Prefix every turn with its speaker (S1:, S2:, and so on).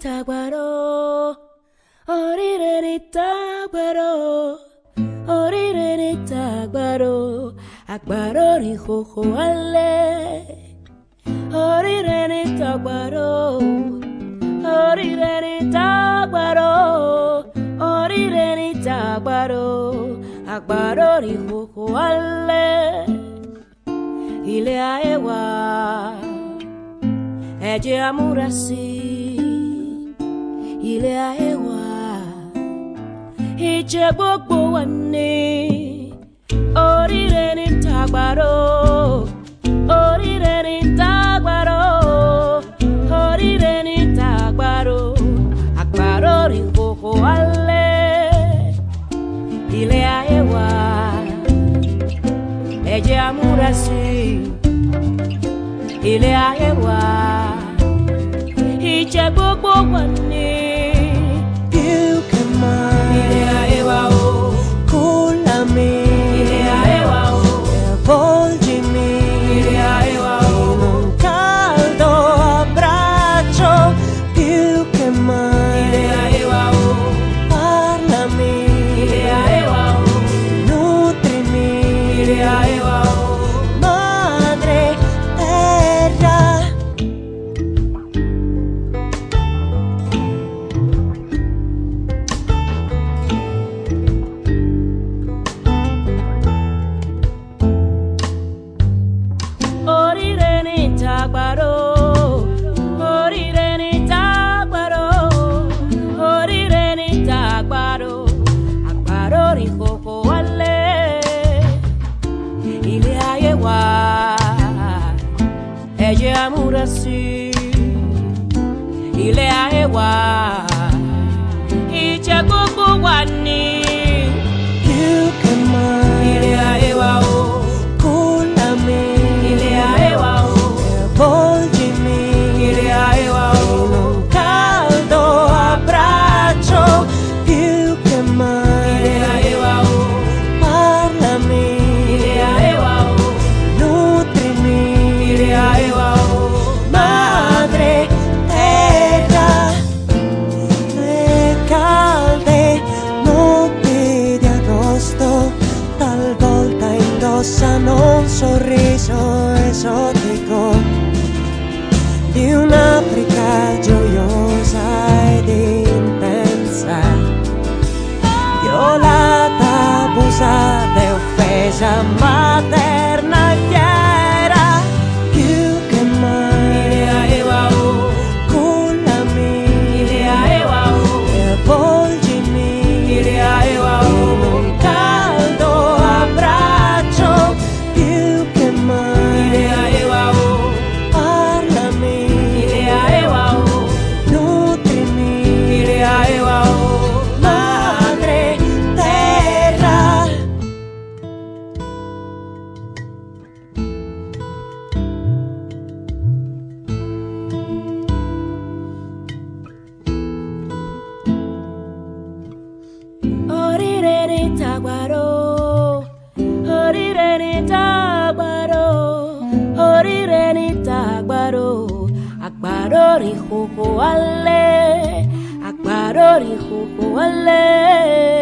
S1: tagbaro oríire ní tagbaro oríire ní tagbaro àgbàdo rí kòkó alẹ́ oríire ní tagbaro oríire ní tagbaro oríire ní tagbaro àgbàdo rí kòkó alẹ́ ilé ayé wa ẹ jẹ́ a múra sí ilé ayé wa ìjẹ́ gbogbo wa ní oríire ní tagbaro oríire ní tagbaro oríire ní tagbaro àgbàdo rí kòkó alẹ́ ilé ayé wa ẹ jẹ́ a múra sí ilé ayé wa ìjẹ́ gbogbo wa ní
S2: più che mai
S1: ilé ayé wa o
S2: cullami
S1: ilé ayé wa o
S2: e avvolgimi
S1: ilé ayé wa o
S2: in un caldo abbraccio più che
S1: ilé
S2: mai
S1: ayé wa o
S2: parlami
S1: ilé ayé wa o
S2: nutrimi
S1: ilé ayé wa o.
S2: madre terra
S1: Oríire ní tagbaro, oríire ní tagbaro, oríire ní tagbaro, àgbàdo rí kòkó wálé. Ilé ayé wa, ẹ jẹ́ a múra sí. Ilé ayé wa, ìjẹ́ gbogbo wa ní.
S2: più che mai
S1: Ilé ayé wa o,
S2: cullami
S1: ilé ayé wa o.
S2: e avvolgimi
S1: Ilé ayé wa
S2: in
S1: o.
S2: un caldo abbraccio più che mai
S1: Ilé ayé wa o.
S2: parlami
S1: Ilé ayé wa o.
S2: nutrimi
S1: Ilé ayé wa o.
S2: madre terra le calde notti di agosto talvolta indossano un sorriso esotico di un'Africa gioiosa ed intensa, violata, abusata e offesa, materna e fiera, più che
S1: Ilé
S2: mai
S1: ayé wa o.
S2: cullami
S1: Ilé ayé wa o.
S2: e avvolgimi
S1: Ilé ayé wa
S2: in
S1: o.
S2: un caldo abbraccio, più che
S1: Ilé
S2: mai
S1: ayé wa o.
S2: parlami
S1: Ilé ayé wa o.
S2: nutrimi
S1: Ilé ayé wa o.
S2: madre terra
S1: Oríire ní tagbaro, oríire ní tagbaro, oríire ní tagbaro, àgbàdo rí kòkó wálé, àgbàdo rí kòkó wálé.